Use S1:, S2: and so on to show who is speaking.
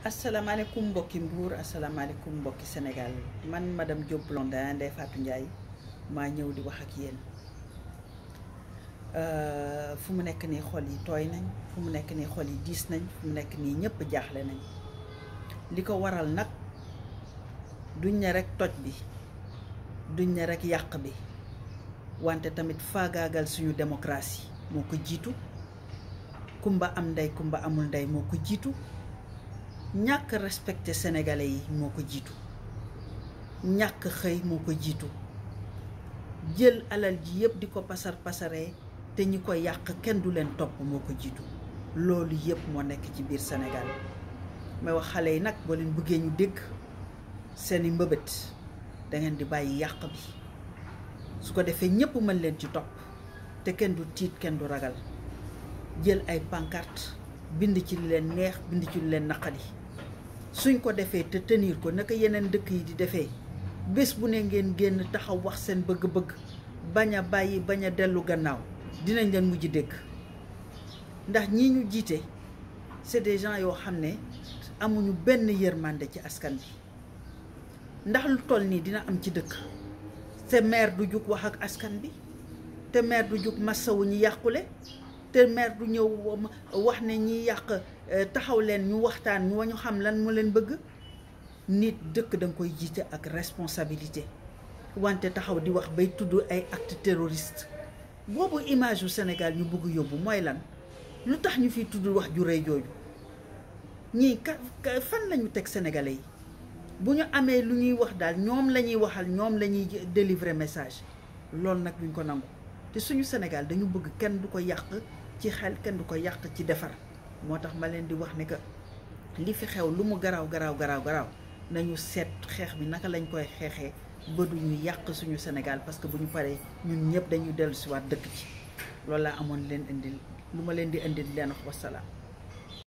S1: asalaamaaleykum mbokki Mbour asalaamaaleykum mbokki Sénégal man madame Diop Blondin Ndeye Fatou Ndiaye maa ñëw di wax ak yéen fu mu nekk nii xol yi tooy nañ fu mu nekk nii xol yi diis nañ fu mu nekk nii ñëpp jaaxle nañ li ko waral nag duñ ne rek toj bi duñ ne rek yàq bi wante tamit faagaagal suñu démocratie moo ko jiitu kumba am ndey kumba amul ndey moo ko jiitu ñàkk respecté sénégalais yi moo ko jiitu ñàkk xëy moo ko jiitu jël alal ji yëpp di ko pasar pasaree te ñi ko yàq kenn du leen topp moo ko jiitu loolu yëpp moo nekk ci biir Sénégal may wax xale yi nag boo leen bëggee ñu dégg seeni mbëbët da ngeen di bàyyi yàq bi su ko defee ñëpp mën leen ci topp te kenn du tiit kenn du ragal jël ay pancarte bind ci li leen neex bind ci li leen naqadi suñ ko defee te tenir ko naka yeneen dëkk yi di defee bés bu ne ngeen génn taxaw wax seen bëgg-bëgg bañ a bàyyi bañ a dellu gannaaw dinañ leen mujj dégg ndax ñii ñu jiite c'est des gens yoo xam ne amuñu benn yërmande ci askan bi ndax lu toll nii dina am ci dëkk te maire du jug wax ak askan bi te maire du jug massawu ñu yàqule te maire du ñëw wax ne ñi yàq taxaw leen ñu waxtaan ñu ñu xam lan mu leen bëgg nit dëkk da nga koy jiite ak responsabilité wante taxaw di wax bay tudd ay acte terroriste boobu image yu Sénégal ñu bëgg yóbbu mooy lan lu tax ñu fiy tudd wax ju rëy jooju ñii ka fan lañu teg sénégalais yi bu ñu amee lu ñuy wax daal ñoom la ñuy waxal ñoom la ñuy délivrer message loolu nag duñ ko nangu te suñu Sénégal dañu bëgg kenn du ko yàq ci xel kenn du ko yàq ci defar moo tax ma leen di wax ne que li fi xew lu mu garaaw garaaw garaaw garaaw nañu seet xeex bi naka lañ koy xeexee ba du ñu yàq suñu Sénégal parce que bu ñu paree ñun ñëpp dañuy dellu si waat dëkk ci loolu laa amoon leen indil lu ma leen di indil leen wax wasalaam